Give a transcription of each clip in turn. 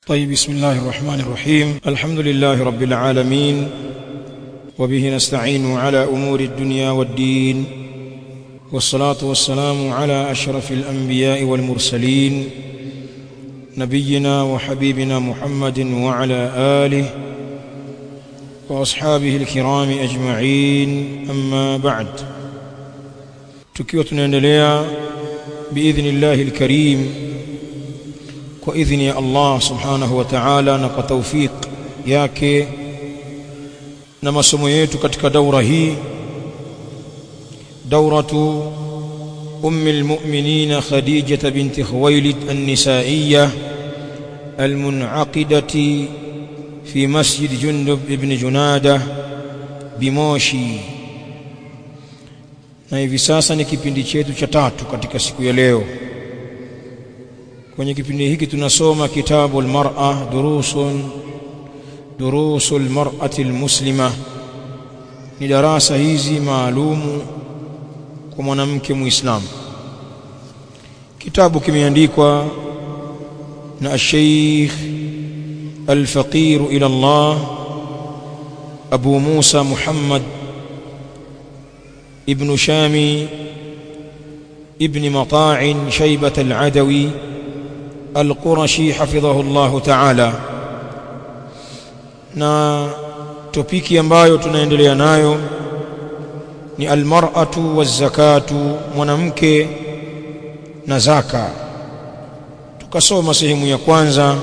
طيب بسم الله الرحمن الرحيم الحمد لله رب العالمين وبه نستعين على امور الدنيا والدين والصلاه والسلام على اشرف الانبياء والمرسلين نبينا وحبيبنا محمد وعلى اله واصحابه الكرام اجمعين اما بعد tukiwa tunaendelea biidhnillahi alkarim kwa idhini ya Allah subhanahu wa ta'ala na kwa tawfik yake na masomo yetu katika daura hii dauratu أم المؤمنين خديجة بنت خويلد النسائية المنعقدة في مسجد جندب بن جنادة بموشي na hivi sasa ni kipindi chetu cha tatu katika siku ya leo kwenye kipindi hiki tunasoma kitabu almar'a durusun durusul mar'ati almuslima ni darasa hizi maalumu kwa mwanamke muislamu kitabu kimeandikwa na Sheikh الفقير إلى الله أبو موسى محمد ابن شامي ابن مطاع شيبة العدوي القرشي حفظه الله تعالى na topiki ambayo tunaendelea nayo ni almar'atu wazakatu mwanamke na zaka tukasoma sehemu ya kwanza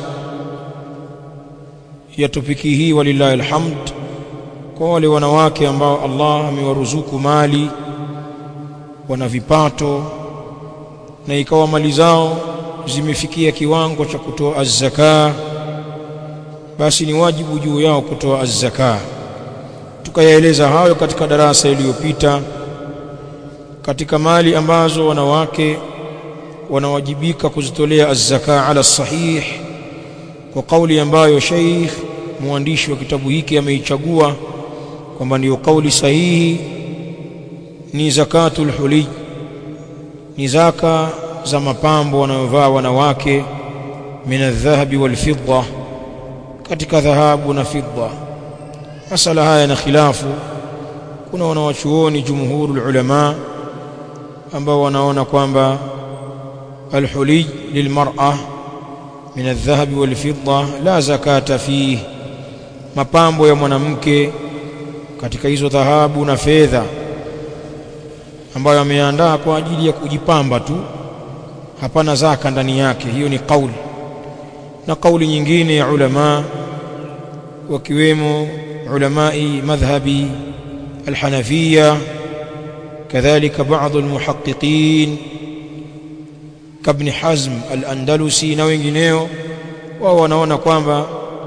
ya topiki hii walillahi alhamd kwa wale wanawake ambao Allah amewaruzuku mali wana vipato na ikawa mali zao zimefikia kiwango cha kutoa az-zaka basi ni wajibu juu yao kutoa az-zaka tukayaeleza hayo katika darasa iliyopita katika mali ambazo wanawake wanawajibika kuzitolea az-zaka ala sahih kwa kauli ambayo Sheikh mwandishi wa kitabu hiki ameichagua kwamba ndiyo kauli sahihi ni zakatul huli ni zaka za mapambo wanayovaa wanawake min adh-dhahabi wal fidda katika dhahabu na fidda masala haya na khilafu kuna wanawachuoni jumhurul ulama ambao wanaona kwamba alhuli lilmar'a min adh-dhahabi wal fidda la zakata fihi mapambo ya mwanamke katika hizo dhahabu na fedha ambayo ameandaa kwa ajili ya kujipamba tu hapana zaka ndani yake hiyo ni kauli na kauli nyingine ya ulama wakiwemo ulamai madhhabi alhanafia kadhalika baadhi almuhaqqiqin kabni hazm al-andalusi na wengineo wao wanaona kwamba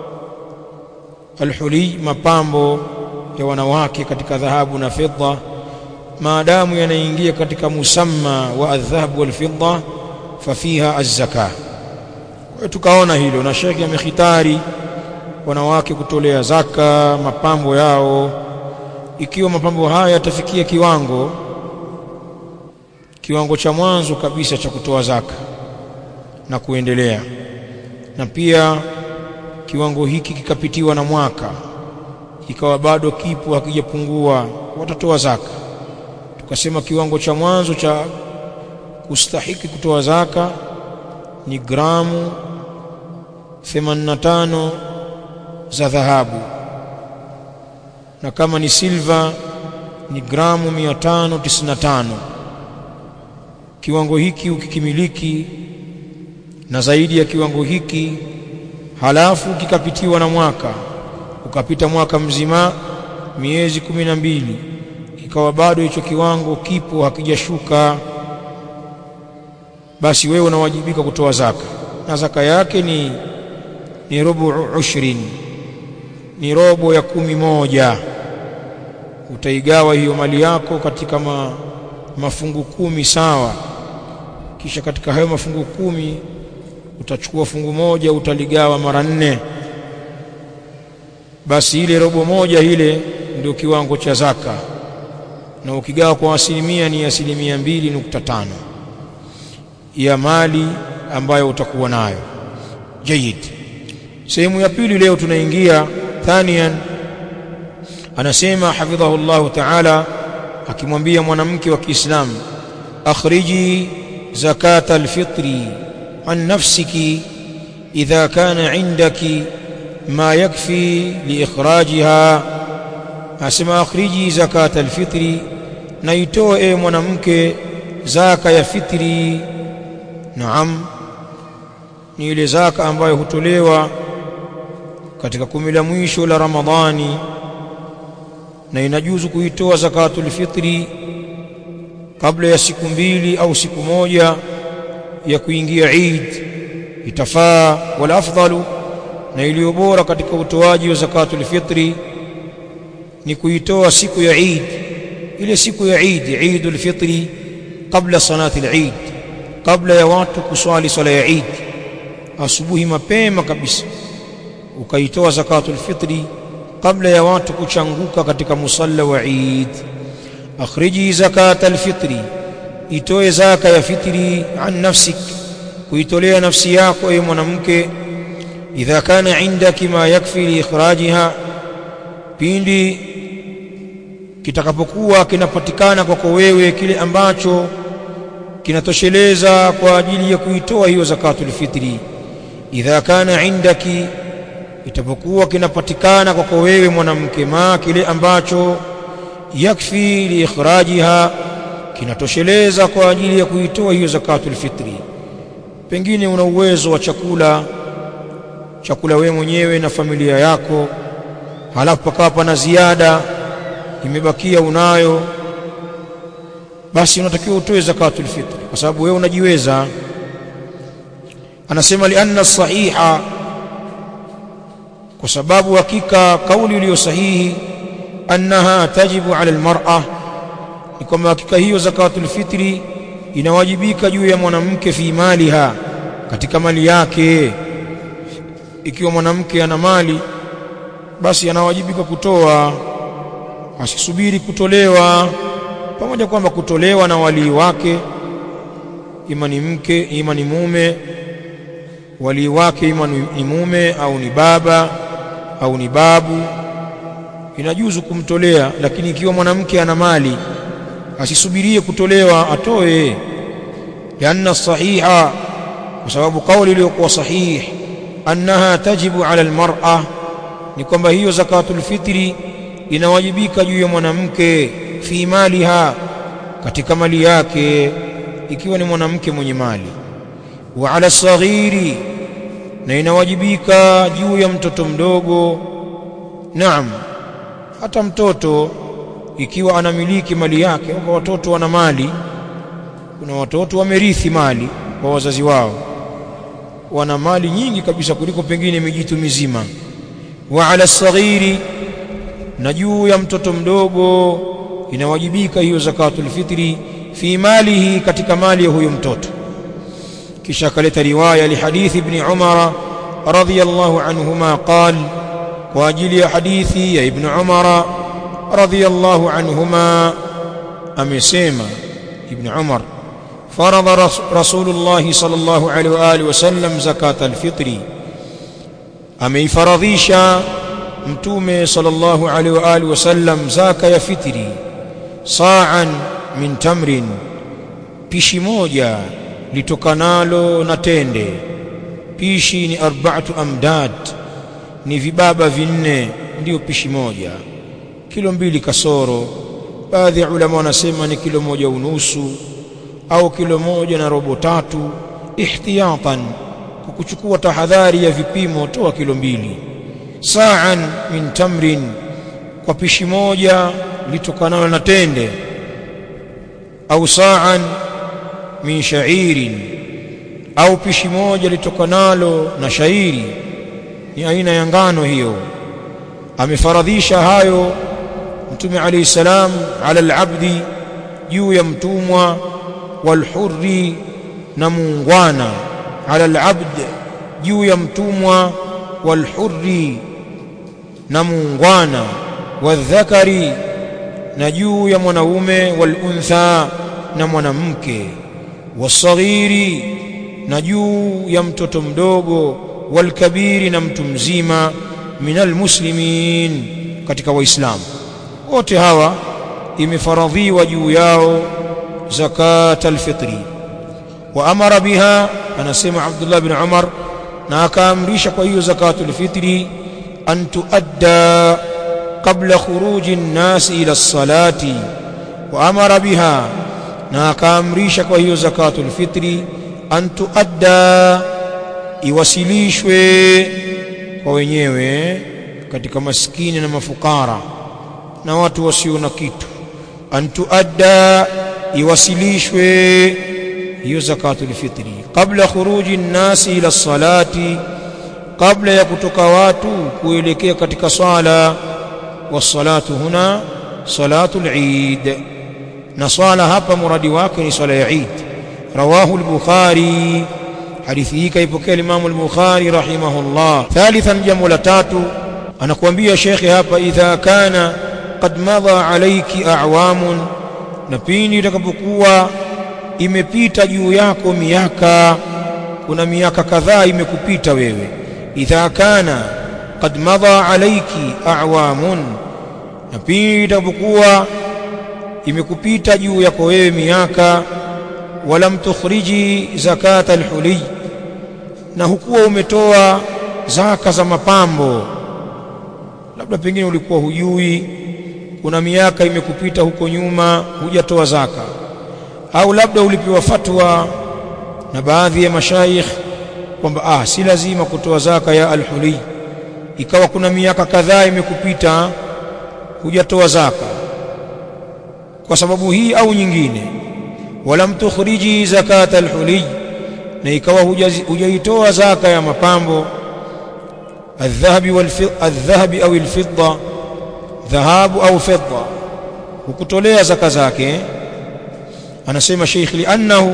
alhuli mapambo ya wanawake katika dhahabu na fedha maadamu yanaingia katika musamma wa adh-dhahab wal fidda fafiha az-zaka tukaona hilo na shekhi amekhitari wanawake kutolea zaka mapambo yao ikiwa mapambo haya yatafikia kiwango kiwango cha mwanzo kabisa cha kutoa zaka na kuendelea na pia kiwango hiki kikapitiwa na mwaka ikawa bado kipo hakijapungua watatoa zaka tukasema kiwango cha mwanzo cha kustahiki kutoa zaka ni gramu 85 za dhahabu na kama ni silva ni gramu 595 kiwango hiki ukikimiliki na zaidi ya kiwango hiki halafu kikapitiwa na mwaka ukapita mwaka mzima miezi kumi na mbili ikawa bado hicho kiwango kipo hakijashuka basi wewe unawajibika kutoa zaka na zaka yake ni ni robo ushrin ni robo ya kumi moja utaigawa hiyo mali yako katika ma, mafungu kumi sawa kisha katika hayo mafungu kumi utachukua fungu moja utaligawa mara nne basi ile robo moja ile ndio kiwango cha zaka na ukigawa kwa asilimia ni asilimia mbili nukta tano ya mali ambayo utakuwa nayo jayid sehemu ya pili leo tunaingia thanian anasema hafidhahu llahu taala akimwambia mwanamke wa Kiislamu akhriji zakata alfitri an nafsiki idha kana indaki ma yakfi liikhrajiha asema akhriji zakata alfitri na itoe e mwanamke zaka ya fitri naam ni ile zaka ambayo hutolewa katika kumi la mwisho la Ramadhani na inajuzu kuitoa zakatul fitri kabla ya siku mbili au siku moja ya kuingia Eid itafaa wala afdalu na iliyo bora katika utoaji wa zakatul fitri ni kuitoa siku ya Eid ile siku ya Eid Eidul fitri kabla salati al-Eid kabla ya watu kuswali swala ya Eid asubuhi mapema kabisa ukaitoa zakatul fitri kabla ya watu kuchanguka katika musalla wa Eid akhriji zakata alfitri itoe zaka ya fitri an nafsik kuitolea nafsi yako ewe mwanamke idha kana indaki ma yakfi liikhrajiha pindi kitakapokuwa kinapatikana kwako wewe kile ambacho kinatosheleza kwa ajili ya kuitoa hiyo zakatul fitri idha kana indaki itapokuwa kinapatikana kwako wewe mwanamke ma kile ambacho yakfi liikhrajiha kinatosheleza kwa ajili ya kuitoa hiyo zakatul fitri pengine una uwezo wa chakula chakula wewe mwenyewe na familia yako halafu pakawa pana ziada imebakia unayo basi unatakiwa utoe zakatul fitri kwa sababu wewe unajiweza anasema lianna sahiha kwa sababu hakika kauli iliyo sahihi annaha tajibu ala almar'a ni kwamba hakika hiyo zakatul fitri inawajibika juu ya mwanamke fi maliha katika mali yake ikiwa mwanamke ana mali basi anawajibika kutoa asisubiri kutolewa pamoja kwamba kutolewa na walii wake ima ni mke ima ni mume walii wake ima ni mume au ni baba au ni babu inajuzu kumtolea lakini ikiwa mwanamke ana mali asisubirie kutolewa atoe lianna sahiha kwa sababu kauli iliyokuwa sahih annaha tajibu ala almar'a ni kwamba hiyo zakatul fitri inawajibika juu ya mwanamke fi maliha katika mali yake ikiwa ni mwanamke mwenye mali wa ala saghiri na inawajibika juu ya mtoto mdogo naam hata mtoto ikiwa anamiliki mali yake kwa watoto wana mali kuna watoto wamerithi mali kwa wazazi wao wana mali nyingi kabisa kuliko pengine mijitu mizima wa ala saghiri na juu ya mtoto mdogo inawajibika hiyo zakatul fitri fi malihi katika mali ya huyo mtoto kisha akaleta riwaya lihadithi ibn Umar radhiyallahu anhuma qal kwa ajili ya hadithi ya ibn Umar radhiyallahu anhuma amesema ibn Umar فرض رسول الله صلى الله عليه وآله وسلم زكاة الفطر أمي فرضيشا متومي صلى الله عليه وآله وسلم زكاة ya fitri sa'an min tamrin pishi moja litokanalo na tende pishi ni arba'atu amdad ni vibaba vinne ndiyo pishi moja kilo mbili kasoro baadhi ya ulama wanasema ni kilo moja unusu au kilo moja na robo tatu ihtiyatan kwa kuchukua tahadhari ya vipimo toa kilo mbili sa'an min tamrin kwa pishi moja litokanalo na tende au sa'an min sha'irin au pishi moja litokanalo na shairi ni aina ya ngano hiyo amefaradhisha hayo mtume alayhi salam ala al-abdi juu ya mtumwa walhurri na muungwana ala al-abd juu ya mtumwa walhurri na muungwana wadhakari na juu ya mwanaume waluntha na mwanamke wasaghiri na juu ya mtoto mdogo walkabiri na mtu mzima minal muslimin katika waislamu wote hawa imefaradhiwa juu yao zakat alfitri wa amara biha anasema Abdullah bin Umar na akaamrisha kwa hiyo zakatul fitri an tuadda qabla khuruji an-nas ila as-salati wa amara biha na akaamrisha kwa hiyo zakatul fitri an tuadda iwasilishwe kwa wenyewe katika maskini na mafukara na watu wasio na kitu an tuadda iwasilishwe hiyo zakatul fitri kabla khuruji nnasi ila salati kabla ya kutoka watu kuelekea katika swala wassalatu huna salatul eid na swala hapa muradi wake ni swala ya eid rawahu al-bukhari hadithi hii kaipokea Imam al-Bukhari rahimahullah thalithan jambo la tatu anakuambia shekhe hapa idha kana qad madha alayki a'wamun na pindi itakapokuwa imepita juu yako miaka kuna miaka kadhaa imekupita wewe idha kana qad madha alayki a'wamun na pindi itakapokuwa imekupita juu yako wewe miaka walam tukhriji zakata alhuli na hukuwa umetoa zaka za mapambo labda pengine ulikuwa hujui kuna miaka imekupita huko nyuma hujatoa zaka au labda ulipewa fatwa na baadhi ya mashaikh kwamba ah si lazima kutoa zaka ya alhuli ikawa kuna miaka kadhaa imekupita hujatoa zaka kwa sababu hii au nyingine walam tukhriji zakata alhuli na ikawa hujaitoa zaka ya mapambo الذهب والفضة الذهب أو الفضة ذهاب أو فضة وكتولea zaka zake anasema Sheikh li'annahu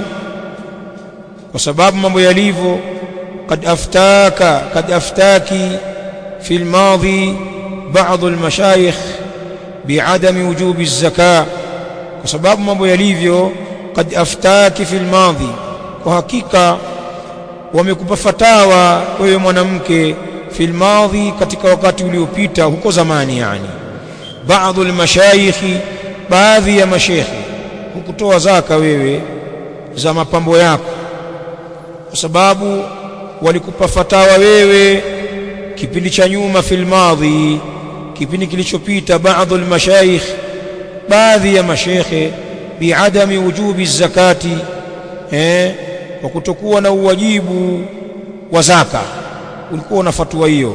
kwa sababu mambo yalivyo قد أفتاك قد أفتاكي في الماضي بعض المشايخ بعدم وجوب الزكاة kwa sababu mambo yalivyo قد أفتاك في الماضي kwa hakika wamekupa fatawa wewe mwanamke fil madhi katika wakati uliopita huko zamani yani baadhi almashayikhi baadhi ya mashekhi hukutoa zaka wewe za mapambo yako kwa sababu walikupa fatawa wewe kipindi cha nyuma fil madhi kipindi kilichopita baadhi almashayikh baadhi ya mashekhe biadami wujubi zakati eh kwa kutokuwa na uwajibu wa zaka ulikuwa na fatwa hiyo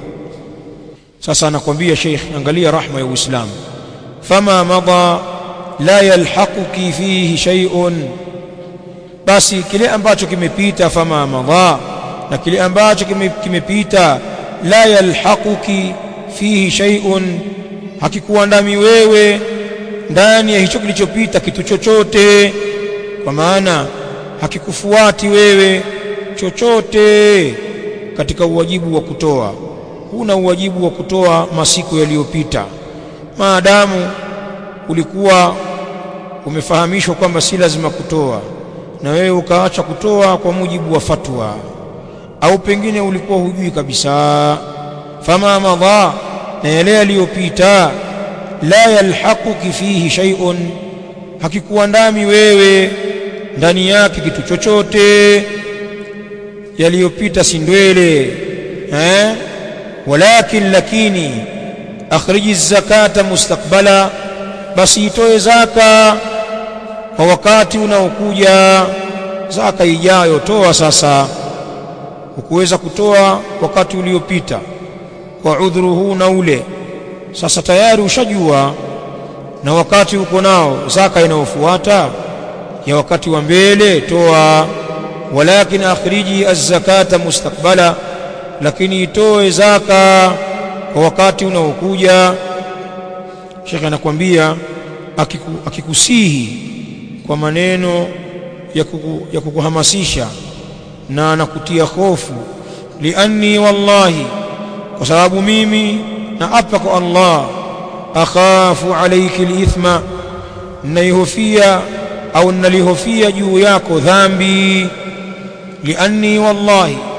sasa anakwambia Sheikh angalia rahma ya Uislamu fama madha la yalhaquki fihi shay'un basi kile ambacho kimepita fama madha na kile ambacho kimepita la yalhaquki fihi shay'un hakikuandami wewe ndani ya hicho kilichopita kitu chochote kwa maana hakikufuati wewe chochote katika uwajibu wa kutoa huna uwajibu wa kutoa masiku yaliyopita maadamu ulikuwa umefahamishwa kwamba si lazima kutoa na wewe ukaacha kutoa kwa mujibu wa fatwa au pengine ulikuwa hujui kabisa fama madha na yale yaliyopita la yalhaquki fihi shay'un hakikuandami wewe ndani yake kitu chochote yaliyopita si ndwele eh walakin lakini akhriji zakata mustakbala basi itoe zaka kwa wakati unaokuja zaka ijayo toa sasa ukuweza kutoa wakati uliopita kwa udhuru huu na ule sasa tayari ushajua na wakati uko nao zaka inayofuata ya wakati wa mbele toa walakin akhriji az-zakata mustakbala lakini itoe zaka kwa wakati unaokuja Sheikh anakuambia akiku, akikusihi kwa maneno ya, kuku, ya kukuhamasisha na anakutia hofu lianni wallahi kwa sababu mimi na apa kwa Allah akhafu alayki alithma naihofia au nalihofia juu yako dhambi lianni wallahi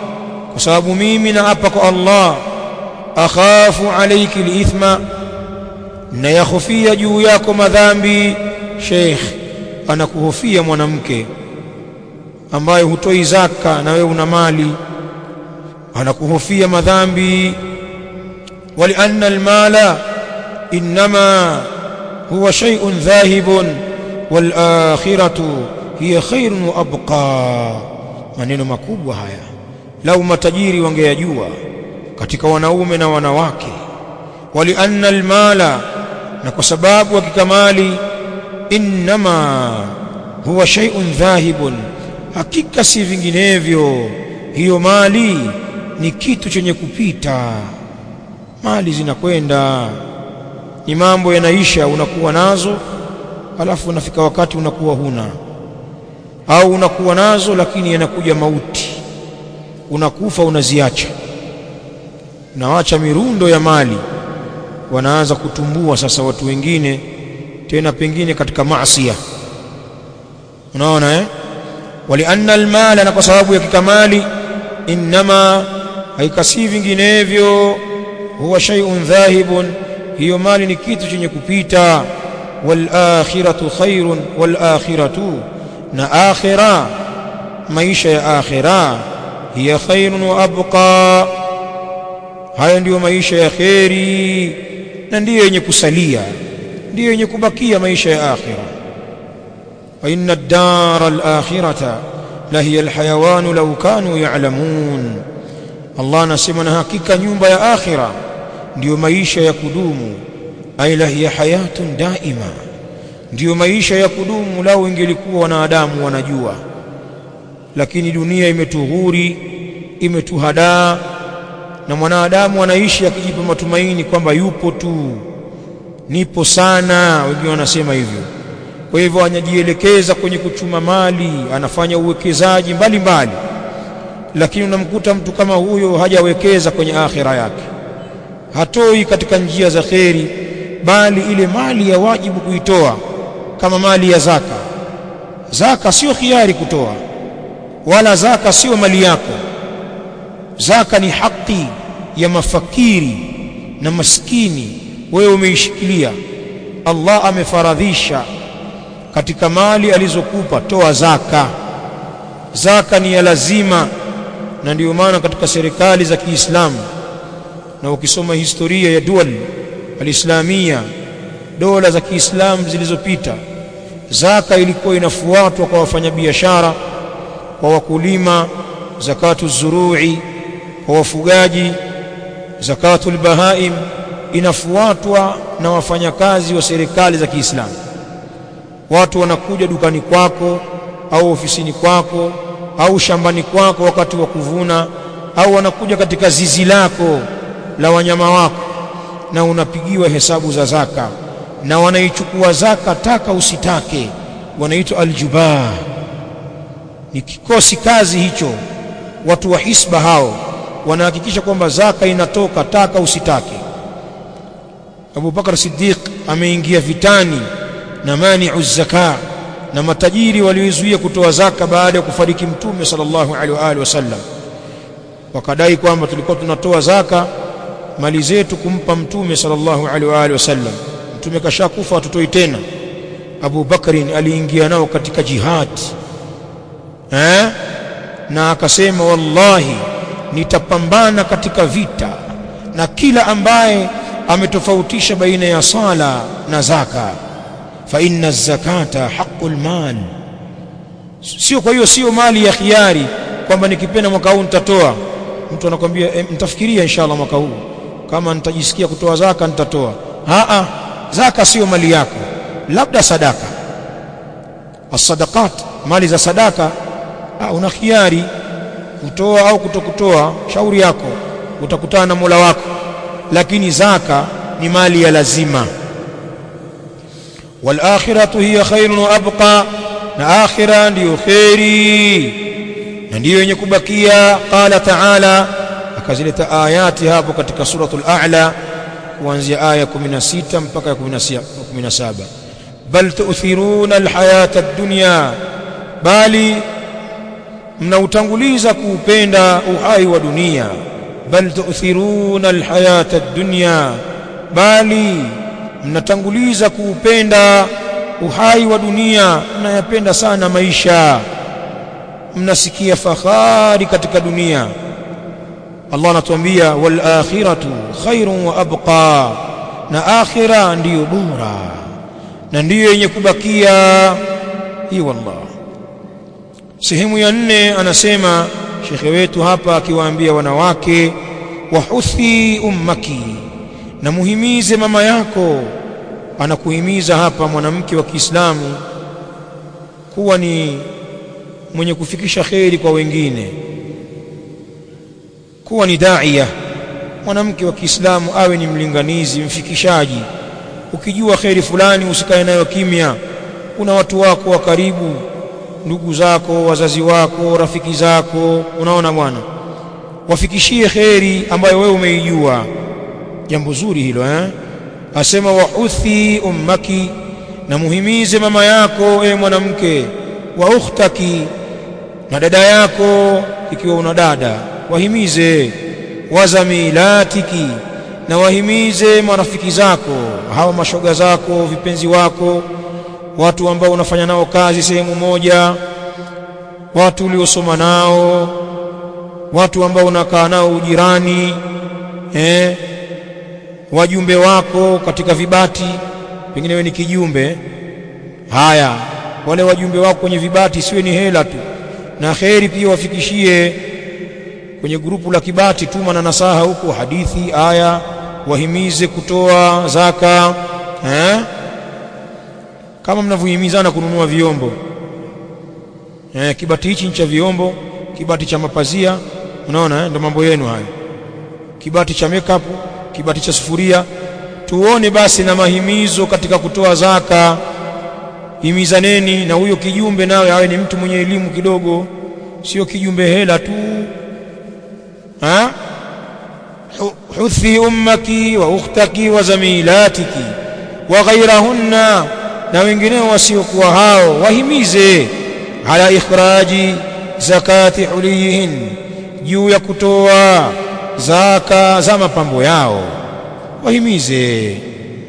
kwa sababu mimi naapa kwa Allah akhafu alayki alithma na yakhofia juu yako madhambi sheikh anakuhofia mwanamke ambaye hutoi zaka na wewe una mali anakuhofia madhambi walianna almala inma huwa shay'un dhahibun wal akhiratu hiya khairun wa abqa maneno makubwa haya lau matajiri wangeyajua katika wanaume na wanawake walianna almala na kwa sababu hakika mali inma huwa shay'un dhahibun hakika si vinginevyo hiyo mali ni kitu chenye kupita mali zinakwenda ni mambo yanaisha unakuwa nazo alafu unafika wakati unakuwa huna au unakuwa nazo lakini yanakuja mauti unakufa unaziacha unawacha mirundo ya mali wanaanza kutumbua sasa watu wengine tena pengine katika maasiya unaona eh walianna almala na kwa sababu ya kikamali inma haikasi vinginevyo huwa shay'un dhahibun hiyo mali ni kitu chenye kupita wal akhiratu khairun wal akhiratu na akhira maisha ya akhira hiya khairun wa abqa haya ndiyo maisha ya kheri na ndiyo yenye kusalia ndiyo yenye kubakia maisha ya akhira wa inna ad-dar al-akhirata la hiya al-hayawan law kanu ya'lamun Allah anasema na hakika nyumba ya akhira ndiyo maisha ya kudumu ay la hiya hayatun daima ndiyo maisha ya kudumu lao ingelikuwa wanadamu wanajua lakini dunia imetughuri imetuhadaa na mwanadamu anaishi akijipa matumaini kwamba yupo tu nipo sana wengine wanasema hivyo kwa hivyo anajielekeza kwenye kuchuma mali anafanya uwekezaji mbalimbali lakini unamkuta mtu kama huyo hajawekeza kwenye akhira yake hatoi katika njia za kheri bali ile mali ya wajibu kuitoa kama mali ya zaka zaka sio khiari kutoa wala zaka sio mali yako zaka ni haki ya mafakiri na maskini wewe umeishikilia Allah amefaradhisha katika mali alizokupa toa zaka zaka ni ya lazima na ndiyo maana katika serikali za Kiislamu na ukisoma historia ya dual alislamia dola za Kiislamu zilizopita zaka ilikuwa inafuatwa kwa wafanyabiashara kwa wakulima zakatu zurui kwa wafugaji zakatul bahaim inafuatwa na wafanyakazi wa serikali za Kiislamu watu wanakuja dukani kwako au ofisini kwako au shambani kwako wakati wa kuvuna au wanakuja katika zizi lako la wanyama wako na unapigiwa hesabu za zaka na wanaichukua zaka taka usitake wanaitwa aljubaa ni kikosi kazi hicho watu wa hisba hao wanahakikisha kwamba zaka inatoka taka usitake Abu Bakar Siddiq ameingia vitani na mani'u zaka na matajiri waliozuia kutoa zaka baada ya kufariki mtume sallallahu alaihi wa alihi wasallam wakadai kwamba tulikuwa tunatoa zaka mali zetu kumpa mtume sallallahu alaihi wa alihi wasallam mtume kashakufa hatutoi tena Abu Bakrin aliingia nao katika jihad eh na akasema wallahi nitapambana katika vita na kila ambaye ametofautisha baina ya sala na zaka fa inna zakata haqqul mal sio kwa hiyo sio mali ya khiari kwamba nikipenda mwaka huu nitatoa mtu anakwambia e, nitafikiria inshallah mwaka huu kama nitajisikia kutoa zaka nitatoa a zaka sio mali yako labda sadaka as-sadaqat mali za sadaka ah, una khiari kutoa au kutokutoa shauri yako utakutana na Mola wako lakini zaka ni mali ya lazima wal akhiratu hiya khairun wa abqa na akhira ndiyo khairi na ndiyo yenye kubakia qala ta'ala akazileta ayati hapo katika suratul a'la kuanzia aya 16 mpaka 17 bal tu'thiruna alhayata ad-dunya bali mnautanguliza kuupenda uhai wa dunia bal tu'thiruna alhayata ad-dunya bali mnatanguliza kuupenda uhai wa dunia mnayapenda sana maisha mnasikia fahari katika dunia Allah anatuambia wal akhiratu khairun wa abqa na akhira ndiyo bora na ndiyo yenye kubakia hii wallah sehemu ya nne anasema shekhe wetu hapa akiwaambia wanawake wahuthi ummaki na muhimize mama yako anakuhimiza hapa mwanamke wa Kiislamu kuwa ni mwenye kufikisha kheri kwa wengine kuwa ni daia mwanamke wa Kiislamu awe ni mlinganizi mfikishaji ukijua kheri fulani usikae nayo kimya kuna watu wako wa karibu ndugu zako wazazi wako rafiki zako unaona bwana wafikishie kheri ambayo wewe umeijua jambo zuri hilo eh asema wahuthi ummaki na muhimize mama yako e mwanamke wa ukhtaki na dada yako ikiwa una dada wahimize wazamilatiki na wahimize marafiki zako hawa mashoga zako vipenzi wako watu ambao unafanya nao kazi sehemu moja watu uliosoma nao watu ambao unakaa nao ujirani eh wajumbe wako katika vibati pengine wewe ni kijumbe haya wale wajumbe wako kwenye vibati siwe ni hela tu na kheri pia wafikishie kwenye grupu la kibati tuma na nasaha huko hadithi aya wahimize kutoa zaka eh? kama mnavyohimizana kununua vyombo eh, kibati hichi cha vyombo kibati cha mapazia unaona eh? ndio mambo yenu hayo kibati cha makeup kibati cha sufuria tuone basi na mahimizo katika kutoa zaka himizaneni na huyo kijumbe nawe awe ni mtu mwenye elimu kidogo sio kijumbe hela tu ha huthi ummaki wa ukhtaki wa zamilatiki wa ghairahunna na wengineo wasiokuwa hao wahimize ala ikhraji zakati hulihin juu ya kutoa zaka za mapambo yao wahimize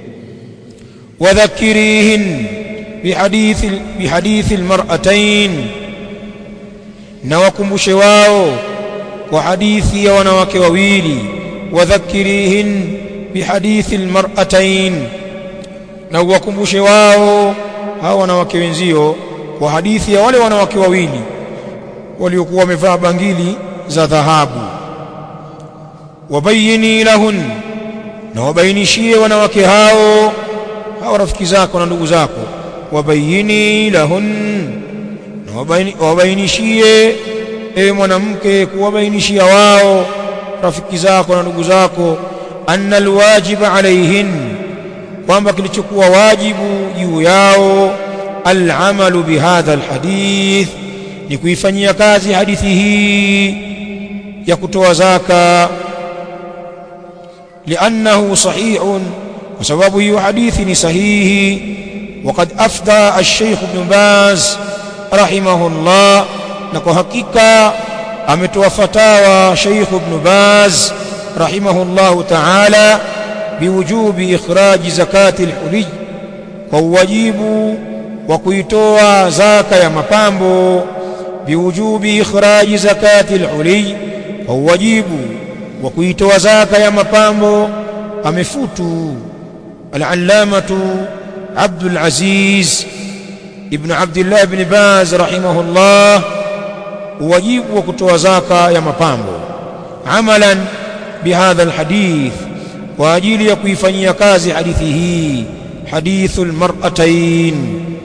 wadhakirihin bihadithi bihadithi almar'atayn na wakumbushe wao kwa hadithi ya wanawake wawili wadhakirihin bihadithi almar'atayn na wakumbushe wao hao wanawake wenzio kwa hadithi ya wale wanawake wawili waliokuwa wamevaa bangili za dhahabu wabayini lahun na wabainishie wanawake hao hao rafiki zako na ndugu zako wabayini lahun na wabaini, wabainishie ewe mwanamke kuwabainishia wao rafiki zako na ndugu zako anna alwajiba alaihin kwamba kilichokuwa wajibu juu yao alamalu bihadha alhadith ni kuifanyia kazi hadithi hii ya kutoa zaka لأنه صحيح وسبب هي حديث صحيح وقد أفدى الشيخ ابن باز رحمه الله نكو حقيقة أمتوا فتاوى شيخ ابن باز رحمه الله تعالى بوجوب إخراج زكاة الحلي وواجب وكيتوا زكاة يا مبامبو بوجوب إخراج زكاة الحلي وواجب wa kuitoa zaka ya mapambo amefutu al-allamatu Abdul Aziz ibn Abdullah ibn Baz rahimahullah wajibu wa kutoa zaka ya mapambo amalan bihadha alhadith kwa ajili ya kuifanyia kazi hadithi hii hadithul mar'atayn